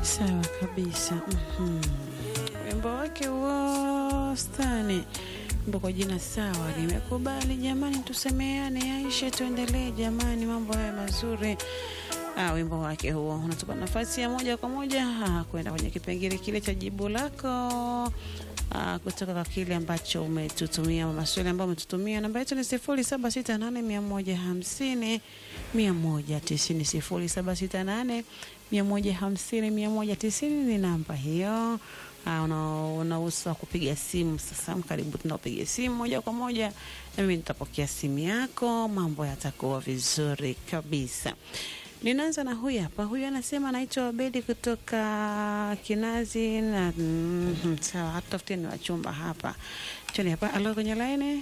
Sawa kabisa. Mhm. Wimbo wake huo stani wimbo kwa jina sawa, nimekubali jamani, tusemeane, Aisha, tuendelee jamani, mambo haya mazuri. Ah, wimbo wake huo unatupa nafasi ya moja kwa moja ah, kwenda kwenye kipengele kile cha jibu lako ah, kutoka kwa kile ambacho umetutumia, maswali ambayo umetutumia. Namba yetu ni sifuri saba sita nane mia moja hamsini mia moja tisini sifuri saba sita nane mia moja hamsini mia moja tisini ni namba hiyo. Ah, una- unausa kupiga simu sasa. Karibu tunapiga simu moja kwa moja, na mimi nitapokea simu yako, mambo yatakuwa vizuri kabisa. Ninaanza na huyu hapa. Huyu anasema anaitwa Abedi kutoka Kinazi na mm, sawa, hatutafutie ni wachumba hapa. Choni hapa, alo kwenye laini,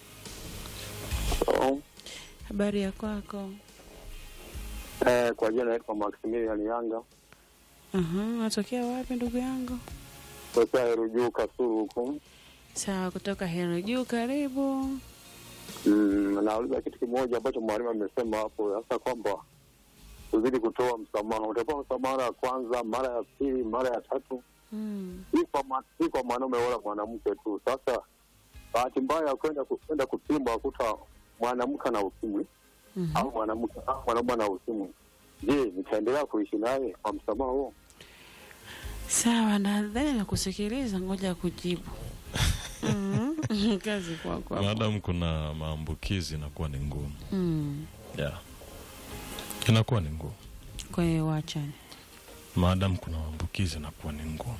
So, habari ya kwako? eh, kwa jina naitwa Maximilian Yanga Aha, unatokea wapi ndugu yangu? tokea Herujuu Kasulu huku. Sawa, kutoka Hero Juu, karibu. Mm, nauliza kitu kimoja ambacho mwalimu amesema hapo, hasa kwamba uzidi kutoa msamaha. Utapewa msamaha mara ya kwanza, mara ya pili, mara ya tatu, Mm. si kwa ma- si kwa mwanaume wala mwanamke tu. Sasa bahati mbaya ya kwenda ku- kwenda kupimwa kuta mwanamke ana ukimwi Mhm. au mwanamke au mwanaume ana ukimwi, je, nitaendelea kuishi naye kwa msamaha huo? Sawa, nadhani nakusikiliza, ngoja kujibu. Mhm. Kazi kwako hapo. maadamu kuna maambukizi inakuwa ni ngumu Mm. yeah. inakuwa ni ngumu Kwa hiyo wachane. maadamu kuna maambukizi inakuwa ni ngumu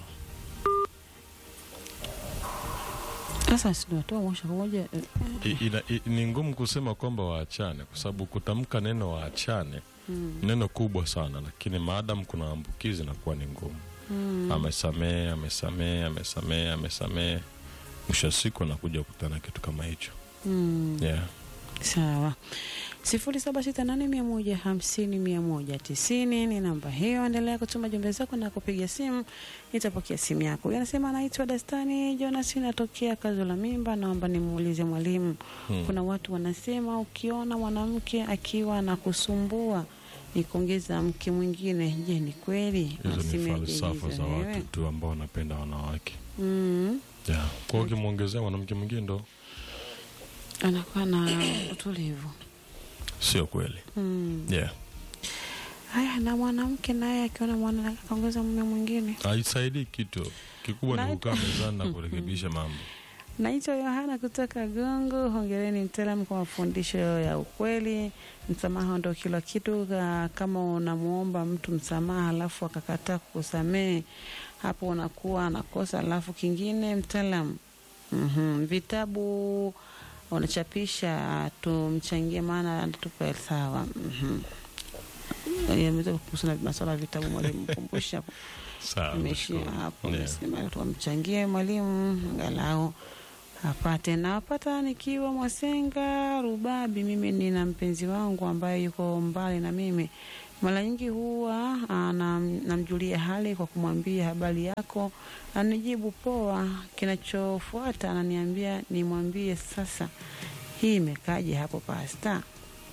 Sasa sinatoa moja kwa moja eh, I, ina, i, ni ngumu kusema kwamba waachane kwa sababu kutamka neno waachane neno kubwa sana lakini maadamu kuna maambukizi inakuwa ni ngumu mm. amesamee amesamee amesamee amesamee mwisho wa siku anakuja kukutana kitu kama hicho Mm. yeah. Sawa, sifuri saba sita nane mia moja hamsini mia moja tisini ni namba hiyo. Endelea kutuma jumbe zako na kupiga simu, nitapokea simu yako. Huyu anasema anaitwa Dastani Jonas, natokea Kazo la Mimba. Naomba nimuulize mwalimu, Hmm. kuna watu wanasema ukiona mwanamke akiwa anakusumbua ni kuongeza mke mwingine. Je, ni kweli? hizo ni Unasemeje falsafa hizo za wewe? watu tu ambao wanapenda wanawake Mm. yeah. kwa hiyo ukimwongezea mwanamke mwingine ndo anakuwa na utulivu sio kweli mm. yeah. Haya, na mwanamke naye akiona mwanamke akaongeza mume mwingine. haisaidii kitu kikubwa Na- ni kukaa mezani na kurekebisha mambo Naitwa Yohana kutoka Gongo. Hongereni mtaalamu kwa mafundisho ya ukweli. Msamaha ndo kila kitu. Ka- Kama unamwomba mtu msamaha alafu akakataa kukusamehe, hapo unakuwa anakosa. Alafu kingine, mtaalamu, mm vitabu unachapisha tumchangie, maana tupe sawa. mm kuhusu na masuala ya vitabu, mwalimu kumbusha hapo. sawa Imeishia nashukuru. hapo, Yeah. mesema tuwamchangie mwalimu angalau apate. Nawapata nikiwa Mwasenga Rubabi. Mimi nina mpenzi wangu ambaye yuko mbali na mimi, mara nyingi huwa ah, nam- namjulia hali kwa kumwambia habari yako, anijibu poa. Kinachofuata ananiambia nimwambie sasa. Hii imekaje hapo pasta?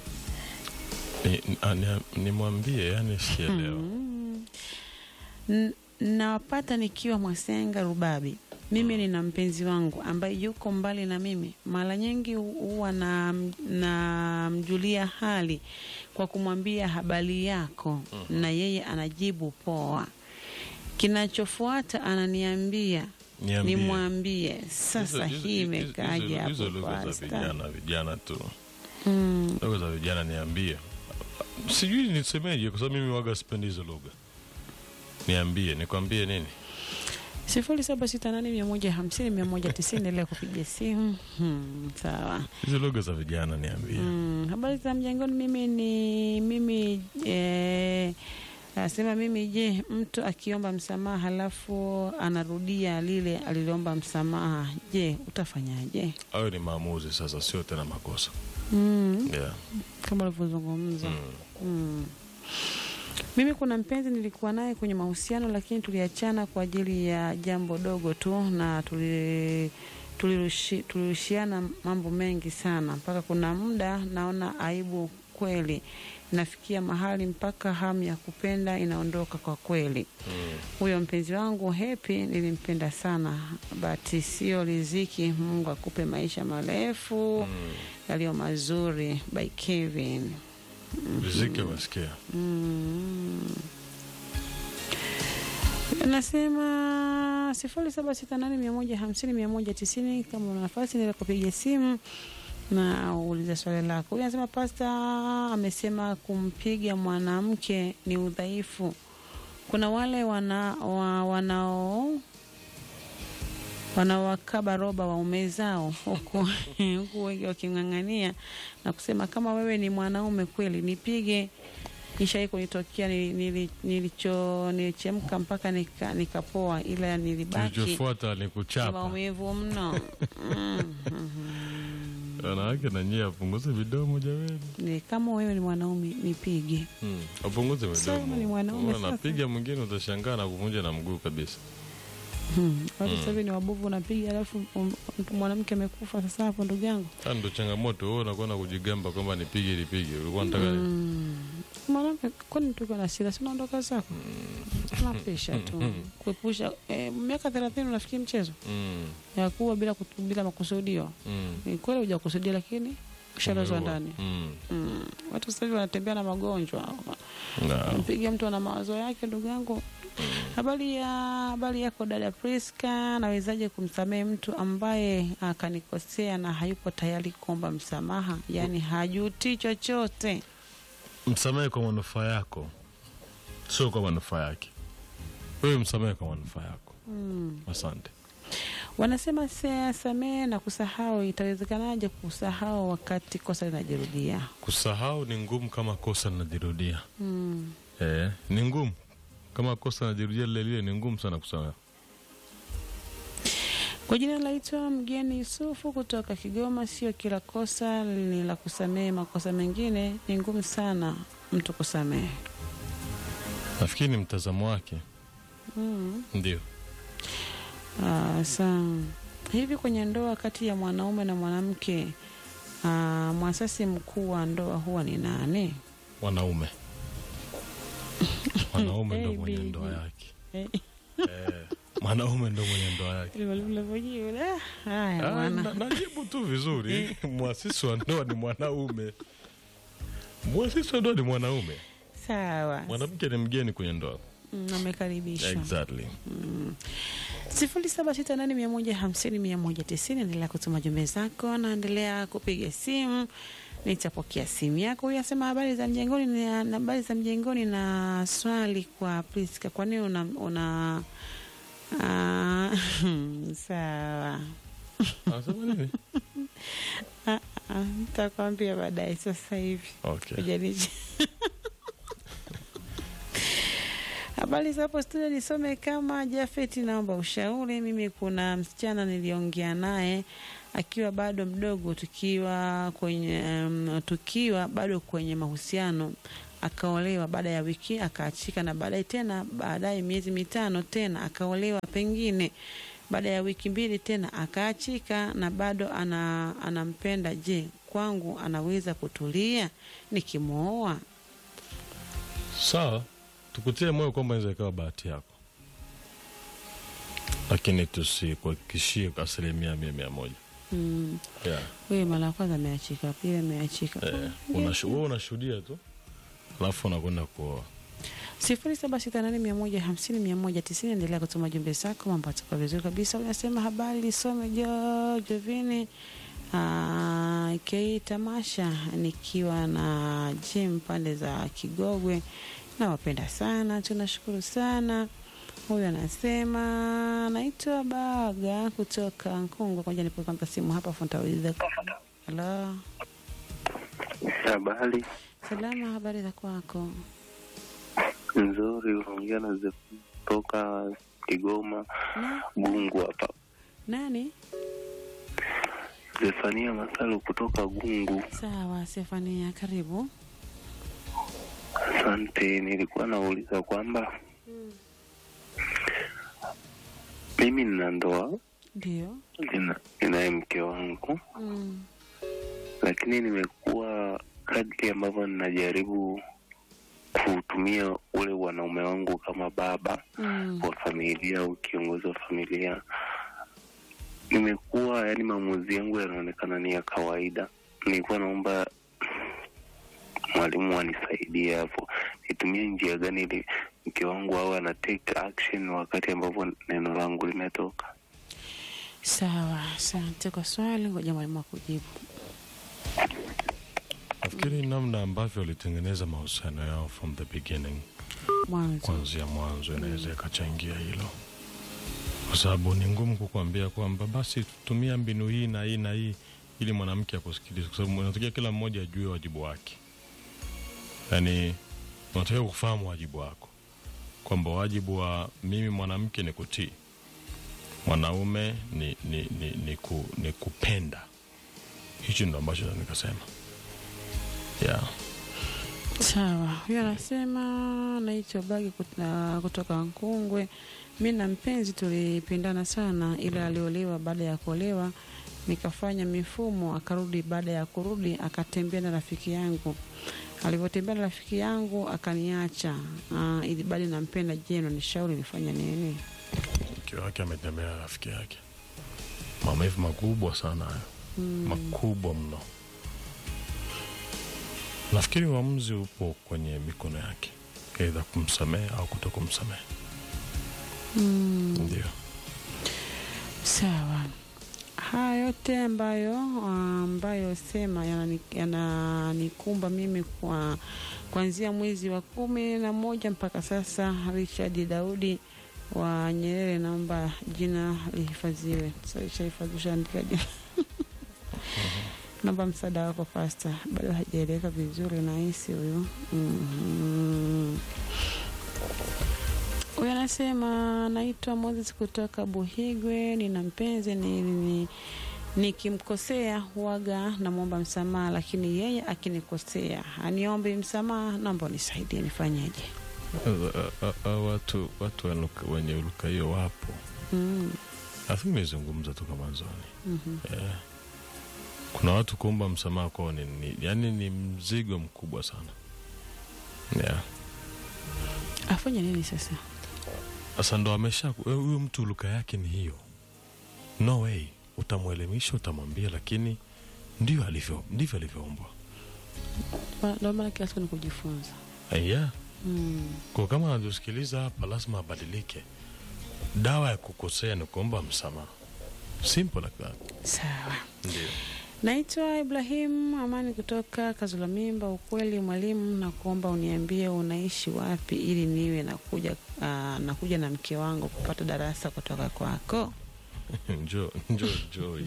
Ni- ni- nimwambie yani sielewa Mm. N- nawapata nikiwa Mwasenga Rubabi. Mimi nina mpenzi wangu ambaye yuko mbali na mimi, mara nyingi hu- huwa na namjulia hali kwa kumwambia habari yako, na yeye anajibu poa. Kinachofuata ananiambia Niambie. nimwambie sasa. Hizo- hizo- Hii hizo- imekaje hizo- hapo hizo lugha za pasta? vijana vijana tu Mm. lugha za vijana niambie sijui nisemeje kwa sababu mimi waga sipendi hizo lugha niambie nikwambie nini sifuri saba sita nane mia moja hamsini mia moja tisini endelea kupiga simu. Hmm, sawa. hizo lugha za vijana niambie Mm, habari za mjangoni. Mimi ni mimi eh, nasema mimi, je, mtu akiomba msamaha halafu anarudia lile aliloomba msamaha, je, utafanyaje? hayo ni maamuzi sasa sio tena makosa Mm, yeah. kama ulivyozungumza. mm. Mm. Mimi kuna mpenzi nilikuwa naye kwenye mahusiano, lakini tuliachana kwa ajili ya jambo dogo tu, na tuli tulirushi- tulirushiana mambo mengi sana, mpaka kuna muda naona aibu kweli nafikia mahali mpaka hamu ya kupenda inaondoka kwa kweli. Mm. Huyo mpenzi wangu Happy nilimpenda sana, but sio riziki. Mungu akupe maisha marefu Mm. yaliyo mazuri. By Kevin. Riziki wasikia. Mm. Nasema sifuri saba sita nane mia moja hamsini mia moja tisini. Kama una nafasi nila kupiga simu na uulize swali lako. Huyu anasema pasta amesema kumpiga mwanamke ni udhaifu. Kuna wale wana, wa, wanao wanawakaba roba waume zao huku huku wengi waking'ang'ania na kusema kama wewe ni mwanaume kweli nipige. Ishai kunitokea nili- nili- nilicho nilichemka mpaka nika- nikapoa, ila nilibaki Kilichofuata ni na kuchapa. maumivu mno. Mm. Wanawake na nyie apunguze vidomo jamani. Ni kama wewe ni mwanaume nipige. Mm. Apunguze Sasa vidomo. ni mwanaume Unaona, sasa. Napiga mwingine utashangaa na kuvunja na mguu kabisa. Hmm. Watu sasa hivi ni wabovu, unapiga alafu um, mtu mwanamke amekufa. Sasa hapo ndugu yangu Sasa ndo changamoto wewe unakuwa na kujigamba kwamba nipige nipige. Ulikuwa unataka nini? Mm. mwanamke, kwani tuko na hasira, si unaondoka zako, tunapisha tu kuepusha. Eh, miaka thelathini unafikiri mchezo Mm. ya kuwa bila, kutu- bila makusudio? Mm. Ni kweli hujakusudia, lakini ushalazwa Umeua. ndani. Mm. Mm. Watu sasa hivi wanatembea na magonjwa Na. mpiga mtu ana mawazo yake, ndugu yangu. Habari ya habari yako dada Priska, nawezaje kumsamehe mtu ambaye akanikosea na hayupo tayari kuomba msamaha, yaani hajuti chochote? Msamehe kwa manufaa yako, sio kwa manufaa yake. Wewe msamehe kwa manufaa yako. Mm. Asante. Wanasema se- samehe na kusahau. Itawezekanaje kusahau wakati kosa linajirudia? Kusahau ni ngumu kama kosa linajirudia. Mm. Eh, ni ngumu kama kosa linajirudia lile lile, ni ngumu sana kusamehe. Kwa jina naitwa Mgeni Yusufu kutoka Kigoma. Sio kila kosa ni la kusamehe, makosa mengine ni ngumu sana mtu kusamehe. Nafikiri ni mtazamo wake, Mm. ndio. Ah, sa hivi kwenye ndoa kati ya mwanaume na mwanamke, ah, mwasasi mkuu wa ndoa huwa ni nani? Wanaume, mwanaume ndo Hey, mwenye baby. ndoa yake. Eh, Eh, mwanaume ndo mwenye ndoa yake. ile ulivyojibu, ah, Haya Ah, bwana. na- Najibu tu vizuri. Mwasisi wa ndoa ni mwanaume, mwasisi wa ndoa ni mwanaume, Sawa, mwanamke ni mgeni kwenye ndoa. Mm, amekaribishwa. Exactly. sifuri saba sita nane mia moja hamsini mia moja tisini. Endelea kutuma jumbe zako, naendelea kupiga simu, nitapokea simu yako. Huyu asema habari za mjengoni, na na habari za mjengoni, na swali kwa Priska, kwa nini una, una ah, sawa Anasema nini? Ah, ah, nitakwambia baadaye, sasa hivi Okay. Kujaniji. Habari za hapo studio, nisome kama Jafeti, naomba ushauri. Mimi kuna msichana niliongea naye akiwa bado mdogo, tukiwa kwenye um, tukiwa bado kwenye mahusiano, akaolewa. Baada ya wiki akaachika, na baadaye tena, baadaye miezi mitano tena akaolewa pengine baada ya wiki mbili tena akaachika na bado ana, anampenda. Je, kwangu anaweza kutulia nikimwoa? Sawa, tukutie moyo kwamba inaweza ikawa bahati yako, lakini tusikuhakikishie kwa asilimia mia mia moja. Mm. Yeah. Huyu mara ya kwanza ameachika, pili ameachika. Eh, unashu- wewe unashuhudia tu alafu unakwenda kuoa. sifuri saba sita nane mia moja hamsini mia moja tisini. Endelea kutuma jumbe zako, mambo atakuwa vizuri kabisa. Unasema habari lisome jo Jovini Ah, Kei tamasha nikiwa na Jim pande za Kigogwe, nawapenda sana, tunashukuru sana. Huyu anasema naitwa Baga kutoka Nkungwa. Ngoja nipe kwanza simu hapa, afu nitauliza. Halo, Habari salama, habari za kwako? nzuri, unaongea na Zefania kutoka Kigoma Na, Gungu hapa. nani? Zefania Masalu kutoka Gungu. Sawa, Stefania, karibu. Asante, nilikuwa nauliza kwamba mimi nina ndoa, Ndio. nina- ninaye mke wangu, Mm. lakini nimekuwa kadri ambavyo ninajaribu kutumia ule wanaume wangu kama baba Mm. wa familia au kiongozi wa familia, nimekuwa yani, maamuzi yangu yanaonekana ni ya kawaida. Nilikuwa naomba mwalimu anisaidie hapo, nitumie njia gani ili mke wangu awe ana take action wakati ambapo neno langu limetoka. Sawa, asante kwa swali. Ngoja mwalimu akujibu. nafikiri namna ambavyo walitengeneza mahusiano yao from the beginning Mwanzo kuanzia mwanzo inaweza ikachangia hilo kwa sababu ni ngumu kukuambia kwamba basi tumia mbinu hii na hii na hii ili mwanamke akusikilize kwa sababu unatakiwa kila mmoja ajue wajibu wake yaani unatakiwa kufahamu wajibu wako kwamba wajibu wa mimi mwanamke ni kutii mwanaume ni, ni, ni, ni, ku, ni kupenda hichi ndo ambacho naweza nikasema yeah. sawa. Huyo anasema naitwa Bagi kut- ah, kutoka Nkungwe. Mi na mpenzi tulipendana sana, ila aliolewa. Baada ya kuolewa nikafanya mifumo, akarudi. Baada ya kurudi akatembea na rafiki yangu. Alivyotembea na rafiki yangu akaniacha. Ah, ili bado nampenda. Je, unanishauri nifanye nini? mke wake ametembea na rafiki yake maumivu makubwa sana hayo makubwa mno nafikiri uamuzi upo kwenye mikono yake eidha kumsamehe au kuto kumsamehe ndio Sawa. Haya yote ambayo ambayo sema yanani- yananikumba mimi kwa kuanzia mwezi wa kumi na moja mpaka sasa. Richard Daudi wa Nyerere, naomba jina lihifadhiwe. Sasa ishahifadhisha andika jina naomba msaada wako pasta, bado hajaeleweka vizuri nahisi huyu. Mhm. Huyu anasema naitwa Moses kutoka Buhigwe, nina mpenzi ni, ni, nikimkosea huwaga namwomba msamaha, lakini yeye akinikosea aniombi msamaha. Naomba unisaidie nifanyeje? A- a- a- watu watu wanuka- wenye uruka hiyo wapo Mm, nafikiri nimezungumza toka mwanzoni mhm. Eh, kuna watu kuomba msamaha kwao ni, ni, yani ni mzigo mkubwa sana yeah. Afanye nini sasa? Sasa ndo amesha eh, huyo mtu luka yake ni hiyo, no way. Utamwelimisha, utamwambia, lakini ndio alivyo, ndivyo alivyoumbwa. Ma- Ndio maana kila siku ni kujifunza. Eh, yeah. Mm. Kwa kama anatusikiliza hapa, lazima abadilike. Dawa ya kukosea ni kuomba msamaha, simple like that. Sawa. Ndio Naitwa Ibrahim Amani kutoka Kazula Mimba. Ukweli mwalimu, na kuomba uniambie unaishi wapi ili niwe nakuja, uh, nakuja na mke wangu kupata darasa kutoka kwako. njo njo Joy.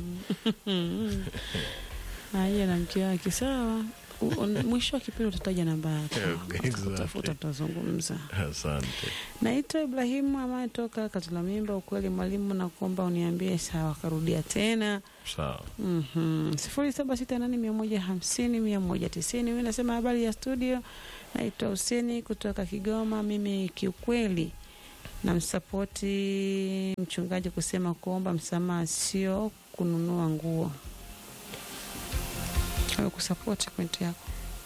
Aje na mke wake sawa. U- un- Mwisho wa kipindi utataja namba yako, Okay, Utafuta, exactly. tutazungumza. Asante. Naitwa Ibrahimu Amani toka Kazula Mimba. Ukweli mwalimu, na kuomba uniambie. Sawa, karudia tena Sawa. Mhm. sifuri saba sita nane mia moja hamsini mia moja tisini. Mi nasema habari ya studio, naitwa Huseni kutoka Kigoma. Mimi kiukweli namsapoti mchungaji kusema kuomba msamaha sio kununua nguo. Kusapoti pointi yako.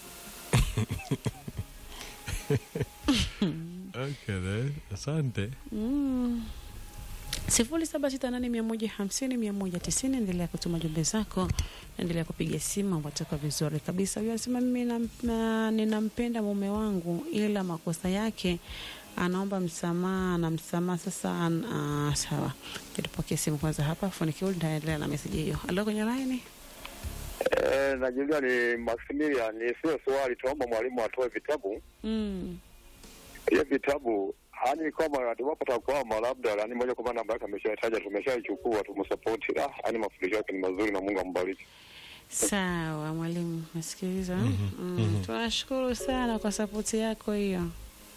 Okay, then. Asante. Mm. sifuri saba sita nane mia moja hamsini mia moja tisini. Endelea kutuma jumbe zako, endelea kupiga simu, watoka vizuri kabisa. Huyo anasema mimi nam- na- ninampenda mume wangu, ila makosa yake anaomba msamaha na msamaha sasa. An, uh, sawa, tupokee simu kwanza hapa, funikiu nitaendelea na meseji hiyo. Alo, kwenye laini. Eh, najulia ni Maximilian, ni sio swali, tunaomba mwalimu atoe vitabu Mm. hiyo vitabu hani kama iwapo takwama labda yani moja kwa moja namba yake ameshataja, tumeshaichukua tumsapoti. Ah, yani mafundisho yake ni mazuri na Mungu ambariki. Sawa mwalimu, nasikiliza. Mhm, mm. mhm. Tunashukuru sana kwa sapoti yako hiyo.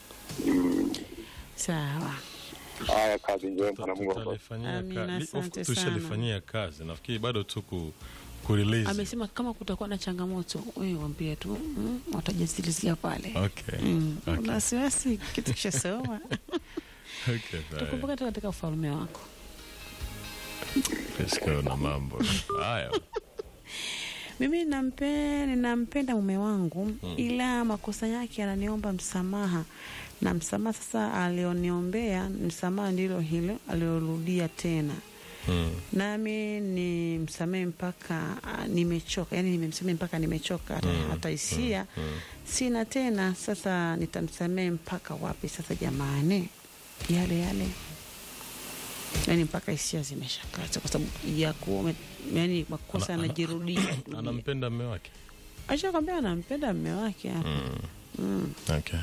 Sawa. Haya, kazi njema na Mungu ambariki. Tutalifanyia Amina, ka- li- of asante course Tushalifanyia kazi, nafikiri bado tu ku, kurelease. Amesema kama kutakuwa na changamoto, wewe waambie tu, mm, watajazilizia pale. Okay. Mm. Okay. Una wasiwasi, kitu kishasoma. Okay, fine. Tukumbuke tu katika ufalme wako. Let's go na mambo haya. mimi nampe, ninampenda mume wangu ila makosa yake ananiomba msamaha na msamaha sasa alioniombea msamaha ndilo hilo aliorudia tena Mm. nami ni msamehe mpaka ah, nimechoka yani nimemsamehe mpaka nimechoka hata, hata hisia sina tena sasa nitamsamehe mpaka wapi sasa jamani yale yale yani mpaka hisia zimeshakata kwa sababu ya kuome yani makosa Ana- ana- yanajirudia anampenda mme wake ashakwambia anampenda mme wake hapa mm. okay.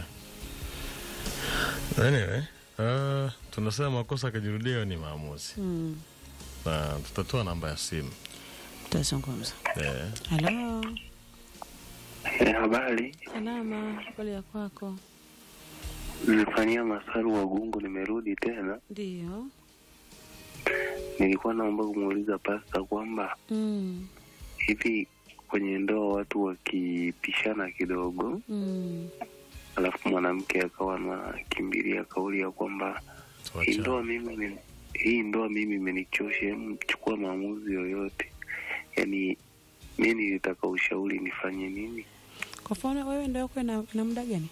anyway uh, tunasema makosa akajirudia ni maamuzi mm. na tutatoa namba ya simu tutazungumza yeah. halo Eh, habari, salama habari ya kwako nimefanyia masaru wa gungu, nimerudi tena. ndio Nilikuwa naomba kumuuliza pasta kwamba mm. hivi kwenye ndoa watu wakipishana kidogo, mm. alafu mwanamke akawa anakimbilia kauli ya kwamba hii ndoa mimi ni- hii ndoa mimi imenichosha, hebu chukua maamuzi yoyote. Yani mi nilitaka ushauri nifanye nini? Kwa mfano wewe ndoa yako ina, ina muda gani?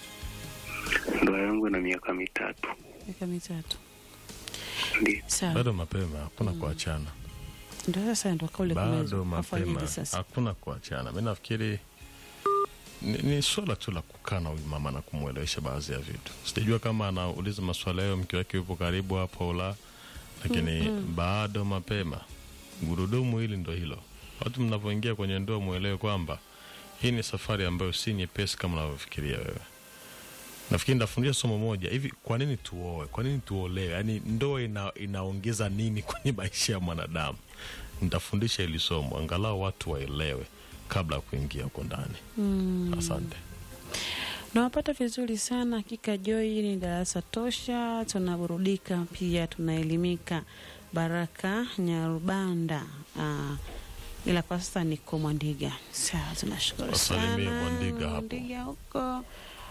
Ndoa yangu ina miaka mitatu, Miaka mitatu. ndio Sawa. bado mapema hakuna kuachana Ndio sasa ndio kauli bado kumeza. Afanyeje mapema sasa? hakuna kuachana mi nafikiri ni, ni swala tu la kukaa na huyu mama na kumwelewesha baadhi ya vitu sijajua kama anauliza maswala hayo mke wake yupo karibu hapo au la lakini bado mapema gurudumu hili ndo hilo watu mnavyoingia kwenye ndoa mwelewe kwamba hii ni safari ambayo si nyepesi kama unavyofikiria wewe nafikiri nitafundisha somo moja hivi kwa nini tuoe kwa nini tuolewe yaani ndoa ina, inaongeza nini kwenye maisha ya mwanadamu nitafundisha hili somo angalau watu waelewe kabla ya kuingia huko ndani Mm. asante Nawapata vizuri sana hakika. Joy ni darasa tosha, tunaburudika pia tunaelimika. Baraka Nyarubanda. Ah, ila kwa sasa niko Mwandiga. Sawa, tunashukuru Wasalimie sana Mwandiga hapo. Mwandiga huko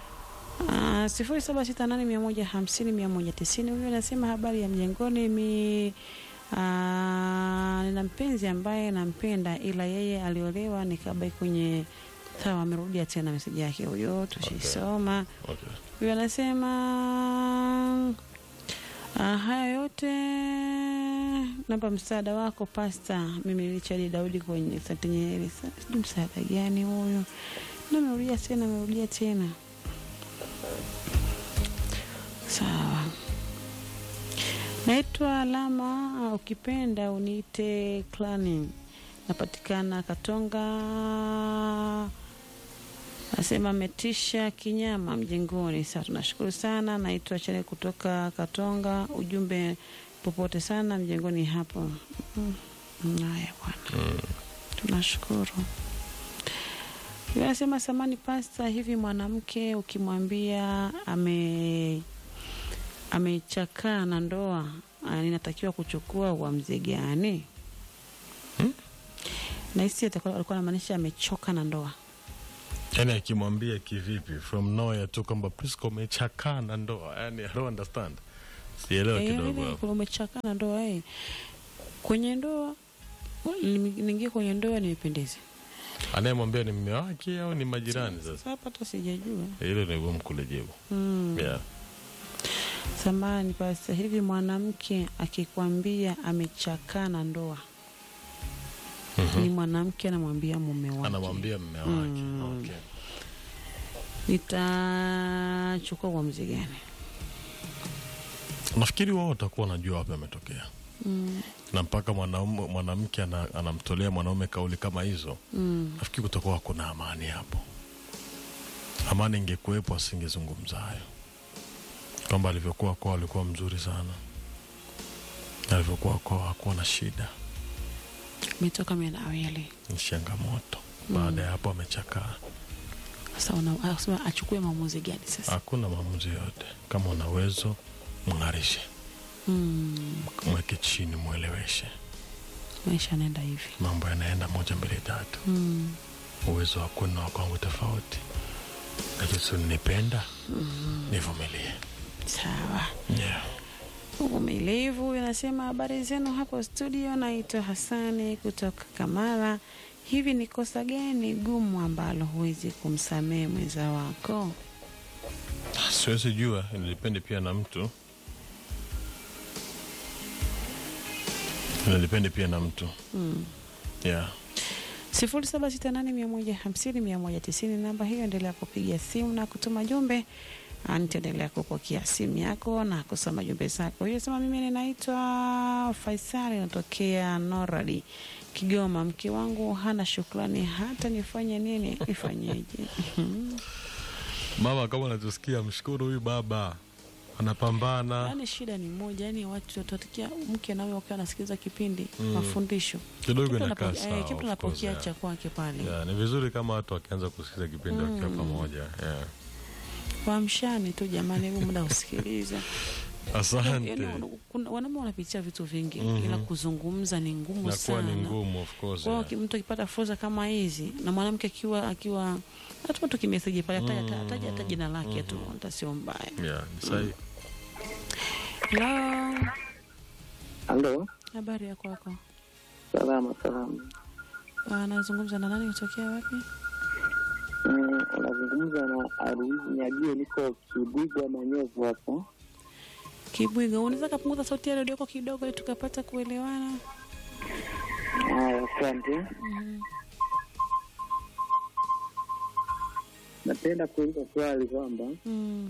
Ah, sifuri saba sita nane mia moja hamsini mia moja tisini. Huyo anasema habari ya mjengoni mi ah, nina mpenzi ambaye nampenda ila yeye aliolewa nikabaki kwenye sawa. Amerudia tena meseji yake huyo, tushisoma okay. huyo anasema ah, haya yote namba msaada wako pasta. Mimi Richard Daudi kwenye Sante Nyerere. Sa- Sijui msaada gani huyo, na amerudia tena, amerudia tena. Sawa, naitwa Alama, ah, ukipenda uniite Clanin, napatikana Katonga Nasema ametisha kinyama mjengoni. Sasa tunashukuru sana. Naitwa Chele kutoka Katonga. Ujumbe popote sana mjengoni hapo. Mm, Haya bwana, tunashukuru. Yule Anasema samani pasta, hivi mwanamke ukimwambia ame amechakaa na ndoa, ah, ninatakiwa kuchukua uamuzi gani? Hmm? Nahisi atakuwa- alikuwa anamaanisha amechoka na ndoa. yaani akimwambia kivipi from nowhere tu kwamba Prisca umechakaa na ndoa yani I don't understand sielewa Eh, kidogo yaani hapo kuna umechakaa na ndoa eh. Kwenye ndoa niingie kwenye ndoa nimependeze. anayemwambia ni mme wake au ni majirani sasa Sasa hapa hata sijajua. hilo ni gumu kulijibu Mm. yeah. Samani pasta, hivi mwanamke akikwambia amechakaa na ndoa ni mwanamke anamwambia mume wake, anamwambia mme wake Mm. okay. nitachukua uamuzi gani? nafikiri wao watakuwa wanajua wapi ametokea Mm. na mpaka mwanaume- mwanamke ana, anamtolea mwanaume kauli kama hizo Mm. nafikiri kutakuwa kuna amani hapo amani ingekuwepo asingezungumza hayo kwamba alivyokuwa kwao alikuwa mzuri sana alivyokuwa kwao hakuwa na shida Umetoka menawili ni changamoto baada ya hapo amechakaa sasa, una- anasema achukue maamuzi gani sasa? hakuna maamuzi yote kama una uwezo mng'arishe Mm. mweke chini mweleweshe Maisha yanaenda hivi. mambo yanaenda moja mbili tatu Mm. uwezo wa kwenu na wa kwangu tofauti lakini si nipenda nivumilie Sawa. yeah. Uvumilivu anasema habari zenu hapo studio. Naitwa Hasani kutoka Kamara. hivi ni kosa gani gumu ambalo huwezi kumsamehe mwenza wako? siwezi jua inadepende pia na mtu inadepende pia na mtu Mm. yeah. sifuri saba sita nane mia moja hamsini mia moja tisini namba hiyo, endelea kupiga simu na kutuma jumbe. Ah, Nitaendelea kupokea simu yako na kusoma jumbe zako. Hiyo sema, mimi ninaitwa Faisali, natokea Noradi, Kigoma. Mke wangu hana shukrani, hata nifanye nini? Nifanyeje? mama kama anatusikia mshukuru huyu baba anapambana Yaani shida ni moja, yani watu watatikia mke nawe wakiwa anasikiliza kipindi Mm. mafundisho, kidogo Kitu inakaa anapo- eh, sawa kitu of anapokea course, yeah. cha kwake pale Yeah, ni vizuri kama watu wakianza kusikiza kipindi wakiwa pamoja yeah. Wamshani tu jamani, huu muda usikiliza. asante Yaani, kuna- wanaume wanapitia vitu vingi Mhm. ila kuzungumza ni ngumu nakuwa sana. ni ngumu of course Kwa hiyo yeah. ki- mtu akipata fursa kama hizi na mwanamke akiwa akiwa hata tu kimeseji pale ataja Mhm. ataja hata jina lake tu, hata sio mbaya. Yeah, ni sahihi. Hello, Halo, habari ya kwako? salama salama. Anazungumza na nani? Kutokea wapi? Mm, Unazungumza na Aruizi Nyagio, niko Kibwigwa Manyovu hapo. Kibwiga, unaweza kapunguza sauti ya redio yako kidogo ili tukapata kuelewana? Haya, asante. Mhm. Napenda kuuliza swali kwamba Mm.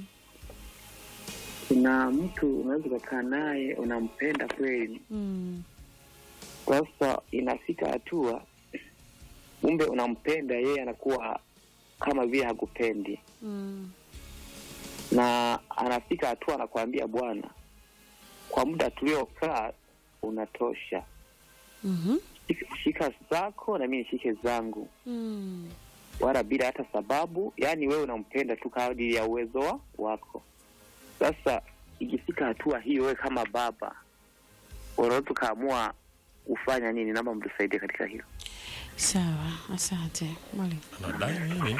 kuna mtu unaweza ukakaa naye unampenda kweli, Mm. sasa inafika hatua kumbe unampenda yeye, anakuwa kama vile hakupendi, Mm. na anafika hatua anakuambia, bwana, kwa muda tuliokaa unatosha, Mhm. shika, shika zako na mimi nishike zangu Mm. wala bila hata sababu, yaani wewe unampenda tu kadiri ya uwezo wa- wako. Sasa ikifika hatua hiyo, wewe kama baba unaweza ukaamua kufanya nini? Naomba mtusaidie katika hilo. Sawa, asante mwalimu. anadai nini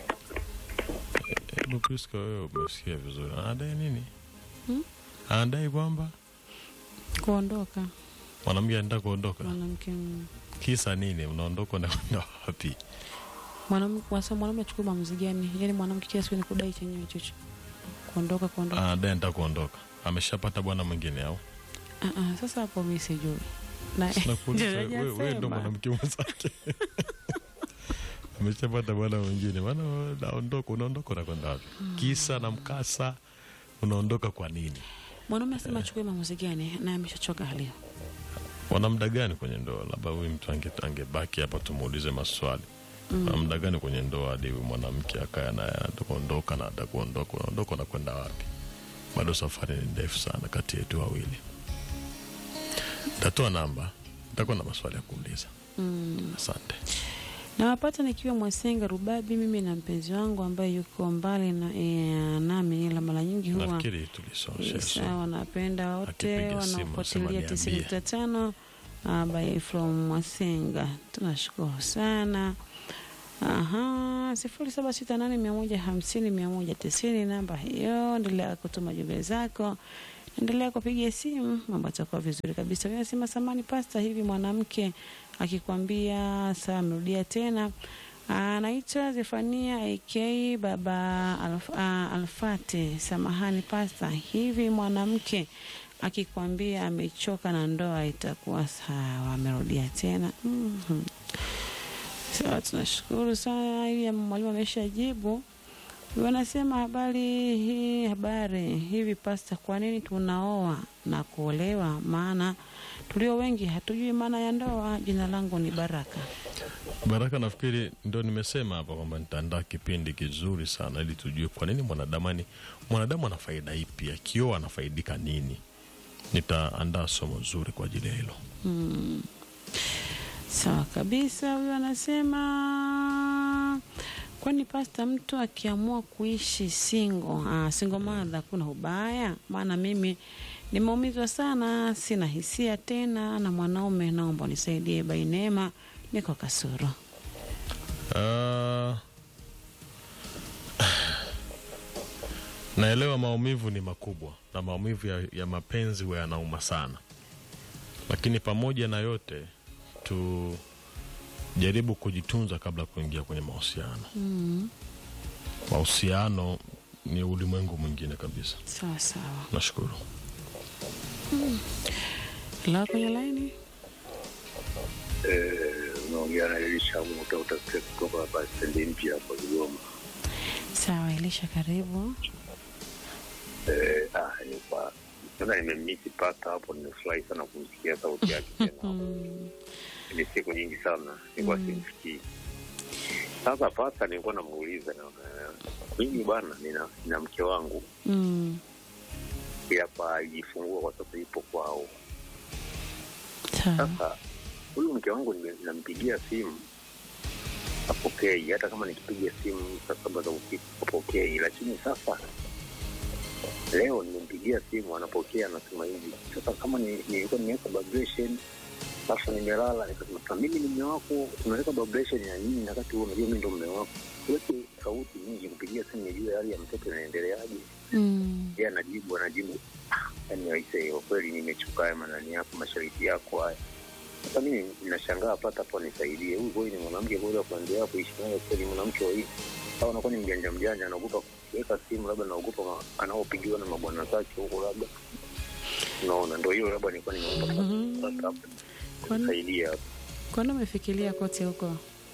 hebu Priska wewe umesikia vizuri anadai nini Hmm? anadai kwamba Kuondoka mwanamke anataka kuondoka mwanamke mm. kisa nini mnaondoka unakwenda wapi mwanamke wasa mwanaume achukue maamuzi gani? Yaani mwanamke kila siku ni kudai chenyewe chocho, kuondoka kuondoka. anadai anataka kuondoka ameshapata bwana mwingine au Ah, ah, sasa hapo mimi sijui na Nakuuliza, ndio wewe wewe ndo hajasema. mwanamke mwenzake ameshapata bwana mwingine bwana naondoka unaondoka unakwenda wapi kisa na mkasa unaondoka kwa nini Mwanaume asema achukue maamuzi gani na ameshachoka hali hiyo. wana muda gani kwenye ndoa labda huyu mtu ange- angebaki hapa tumuulize maswali wana muda gani kwenye ndoa hadi huyu mwanamke akaya naye atakuondoka na atakuondoka unaondoka unakwenda wapi bado safari ni ndefu sana kati yetu wawili tatoa namba nitakuwa na maswali ya kuuliza Mm. asante Nawapata nikiwa Mwasenga Rubabi, mimi na mpenzi wangu ambaye yuko mbali na, e, nami, ila mara nyingi huwa nafikiri tulisosha sawa. Napenda wote Akipiga simu, wanaofuatilia nasema tisini niambie. nukta tano uh, by from Mwasenga, tunashukuru sana. Aha, sifuri saba sita nane mia moja hamsini mia moja tisini namba hiyo. Endelea kutuma jumbe zako, endelea kupiga simu, mambo atakuwa vizuri kabisa. Wewe Nasema samani pasta, hivi mwanamke akikwambia saa amerudia tena anaitwa Zefania AK baba Alf, ah, Alfate. Samahani pasta, hivi mwanamke akikwambia amechoka na ndoa itakuwa sawa, amerudia tena? Mhm. Sawa, tunashukuru sana. Hili mwalimu ameshajibu. Wanasema habari hii, habari hivi pasta, kwa nini tunaoa na kuolewa? Maana tulio wengi hatujui maana ya ndoa. Jina langu ni Baraka. Baraka, nafikiri ndo nimesema hapa kwamba nitaandaa kipindi kizuri sana ili tujue kwa nini mwanadamu ni mwanadamu ana faida ipi, akioa anafaidika nini. Nitaandaa somo zuri kwa ajili ya hilo. Mm. Sawa kabisa. Huyu anasema kwani pasta, mtu akiamua kuishi singo ah, singo madha kuna ubaya? Maana mimi nimeumizwa sana, sina hisia tena na mwanaume. Naomba unisaidie. Bainema, niko Kasuru. Ah, naelewa maumivu ni makubwa na maumivu ya, ya mapenzi huwa yanauma sana, lakini pamoja na yote tu jaribu kujitunza kabla ya kuingia kwenye mahusiano. Mm. Mahusiano ni ulimwengu mwingine kabisa. Sawa sawa. Nashukuru. La kwenye laini. unaongea na Elisha Muta utasikia kutoka hapa stendi mpya hapo Kigoma. Sawa, Elisha, karibu. Eh, ah, ni kwa tena nimemisi pata hapo, nimefurahi sana kumsikia sauti yake tena. Mm. Ni siku nyingi sana nilikuwa Mm. simsikii. Sasa pata, nilikuwa namuuliza na mimi bwana, nina, nina mke wangu Mm. hapa alijifungua kwa sasa, ipo kwao. Sawa. Sasa huyu mke wangu nime- nampigia simu apokei, hata kama nikipiga simu saa saba za usiku apokei. Lakini sasa leo nimempigia simu anapokea, anasema hivi. Sasa kama ni- nilikuwa nimeweka vibration sasa nimelala, nikasema "Sasa mimi ni mme wako, unaweka vibration ya nini na wakati huo unajua mimi ndo mme wako? Weke sauti nyingi kupigia simu, nijue hali ya mtoto inaendeleaje. Mm. Yeye anajibu anajibu, "Ah, yaani aisee, kwa kweli nimechuka haya manani yako, mashariti yako haya. Sasa mimi ninashangaa, pata hapo nisaidie, huyu kweli ni mwanamke kweli wa kuendelea kuishi naye kweli, mwanamke wa hivi au anakuwa ni mjanja mjanja, anaogopa kuweka simu, labda anaogopa ma- anaopigiwa na mabwana zake huko, labda unaona, ndo hiyo labda nilikuwa nimeomba Mhm. pata hapo Kwani- nisaidie hapo. Kwani umefikiria kote huko?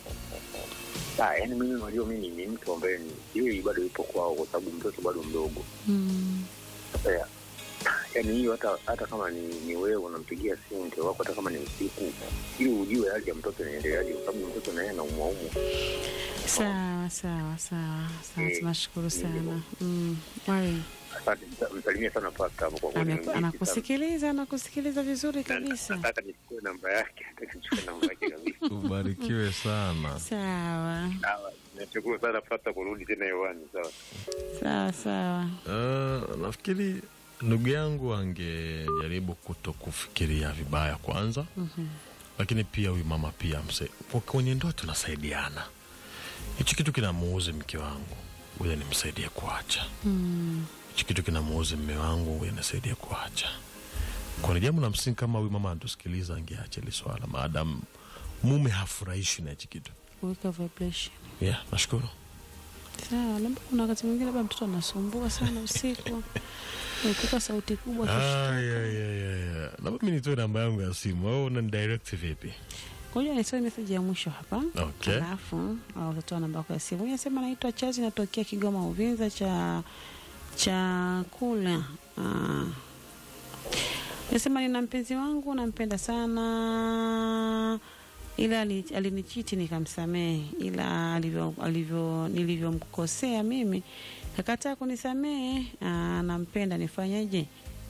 Ah, yaani mimi unajua mimi ni mtu ambaye ni hiyo bado yupo kwao, kwa sababu mtoto bado mdogo. Mm. Sasa ya- yaani hiyo hata hata kama ni, ni wewe unampigia simu mke wako, hata kama ni usiku, ili ujue hali ya mtoto inaendeleaje, kwa sababu mtoto naye anaumwaumwa. Sawa sawa sawa sawa, Eh, tunashukuru sana. ndivyo. Mm. Mwalimu Asante, msa- msalimie sana pasta hapo kwa kweli. ame- ni mziki sana. anakusikiliza anakusikiliza vizuri Na- kabisa. Nataka nichukue namba yake, nataka nichukue namba yake kabisa. Ubarikiwe sana. Sawa Sawa, nashukuru sana pasta kurudi tena hewani. Sawa. sawa sawa. Uh, nafikiri ndugu yangu angejaribu kuto kufikiria vibaya kwanza, Mhm. lakini pia huyu mama pia mse, kwa- kwenye ndoa tunasaidiana. Hichi kitu kinamuuzi mke wangu, huyo nimsaidie kuacha. Mm. Hichi kitu kinamuuzi mme wangu, huyo nisaidie kuacha. Kwa ni jambo la msingi, kama huyu mama anatusikiliza, angeacha hili swala, maadamu mume hafurahishwi na hichi kitu. Weka vibration. Yeah, nashukuru. Sawa, labda kuna wakati mwingine labda mtoto anasumbua sana usiku. Ukika sauti kubwa Ah, kishtuka. yeah, yeah, yeah, yeah. Labda mi nitoe namba yangu ya simu au unanidirect vipi? Ngoja nisome message ya mwisho hapa. Okay. Alafu au utatoa namba yako ya simu. Huyu anasema naitwa Chazi natokea Kigoma Uvinza cha chakula. Ah. Nasema nina mpenzi wangu nampenda sana ila ali- alinichiti nikamsamehe, ila alivyo, alivyo nilivyomkosea mimi kakataa kunisamehe. Ah, nampenda nifanyeje?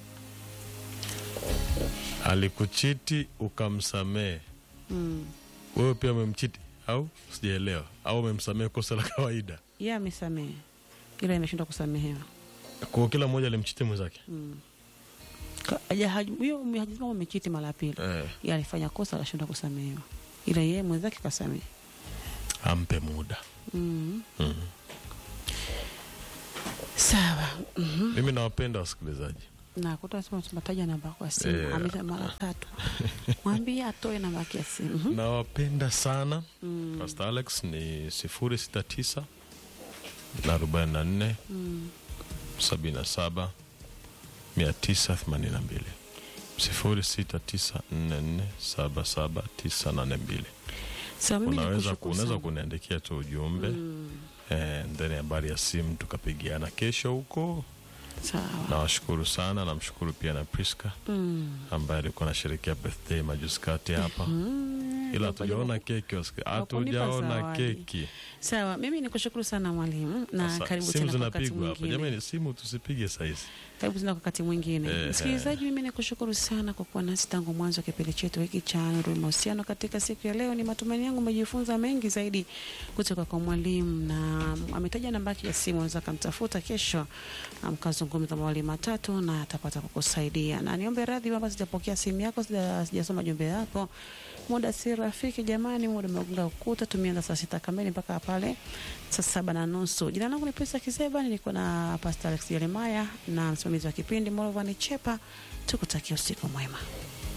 Alikuchiti ukamsamehe, Mm. wewe pia umemchiti au sijaelewa? Au umemsamehe kosa la kawaida? Yeye amesamehe ila imeshindwa kusamehewa. Kwa kila mmoja alimchiti mwenzake Mm. Ka- haja- haj- huyo ume- hajasema umechiti mara ya pili eh, yeye alifanya kosa akashindwa kusamehewa ila yeye mwenzake kasamehe ampe muda mm. mm. sawa mm Mimi nawapenda wasikilizaji. na kutasema tunataja namba yako ya simu Yeah. amesha mara tatu mwambie atoe namba yake ya simu Mhm. Nawapenda sana. Mm. Pastor Alex ni sifuri sita tisa na arobaini na nne Mm. sabini na saba mia tisa themanini na mbili sifuri sita tisa nne nne saba saba tisa nane mbili. Sawa, mimi Unaweza nikushukuru unaweza sana. kuniandikia tu ujumbe Mm. eh, ndani habari ya simu tukapigiana kesho huko. sawa Nawashukuru sana, namshukuru pia na Priska Mm. ambaye alikuwa anasherekea birthday majuzi kati hapa Mm. ila hatujaona keki, wasiki- Wakunipa hatujaona zawadi. keki. sawa mimi nikushukuru sana mwalimu na Sasa, karibu simu tena kwa wakati zinapigwa hapa mwingine jamani, simu tusipige saizi. karibu tena kwa wakati mwingine Eh, msikilizaji mimi nikushukuru sana kwa kuwa nasi tangu mwanzo wa kipindi chetu hiki cha nuru ya mahusiano katika siku ya leo ni matumaini yangu umejifunza mengi zaidi kutoka kwa mwalimu na ametaja namba yake ya simu unaweza kamtafuta kesho mkazungumza mawali matatu na atapata kukusaidia na niombe radhi kwamba sijapokea simu yako sija- sijasoma jumbe yako muda si rafiki jamani muda umegonga ukuta tumeanza saa sita kamili mpaka pale saa saba na nusu jina langu ni Pesa Kiseba nilikuwa na Pastor Alex Jeremiah na msimamizi wa kipindi Molovani Chepa tukutakia usiku mwema